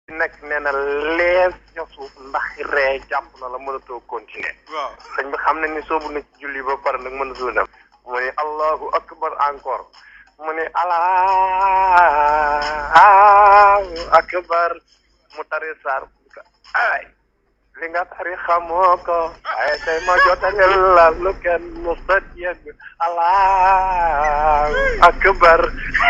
nekk nee na lees ca suuf ndax ree jàpp na la mënatoo continuer waaw sëñ bi xam ne ni soobu na ci julli ba pare nag mënatul dem mu ne allahu akbar encore mu ne allahu akbar mu tari saar ay li nga tari xamoo ko waaye tey ma jotale la lu kenn mu sët yëgg allahu akbar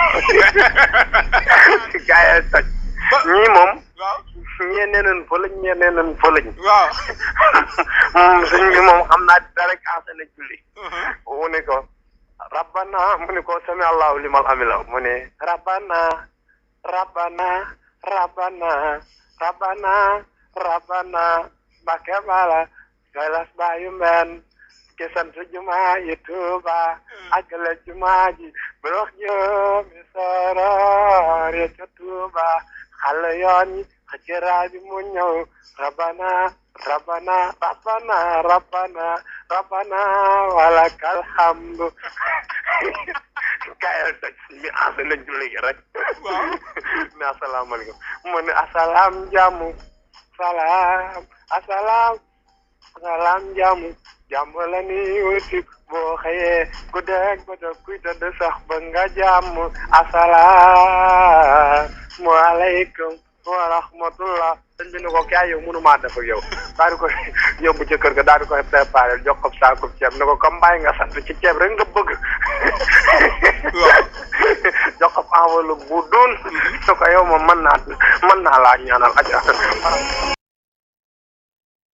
gaa yi toj ñii moom waaw ñee nee nañ fëlëñ ñee nee nañ fëlëñ waaw moom sëñ bi moom xam naa dara kaase na julli mu ne ko rabbana mu ne ko sami allahu limal amila mu ne rabbana rabbana rabbana rabbana rabbana mbake bala galas bayu men ke sant jumaa yi tuuba àggale jumaa ji borox joomi soror ya ca tuuba xale yoon yi xëccëraa bi mu ñëw rabbana rabbana rabbana rabbana rabbana walakal hamdu kayal toj mi asa na julli gi rek waaw ne asalaamaaleykum mu ne asalaam jàmm salaam asalaam asalaam jàmm jàmm la ni wuti boo xëyee ku dégg ba dog kuy tëdd sax ba nga jàmm asalaamu aleykum wa rahmatullah sëñ bi ne ko kaay yow mënumaa def ak yow daal di koy yóbbu ca kër ga daal di koy préparé jox ko saako ceeb ne ko comme mbay nga sant ci ceeb rek nga bëgg waaw jox ko enveloppe bu doon ne ko yow moom mën naa mën naa laa ñaanal aja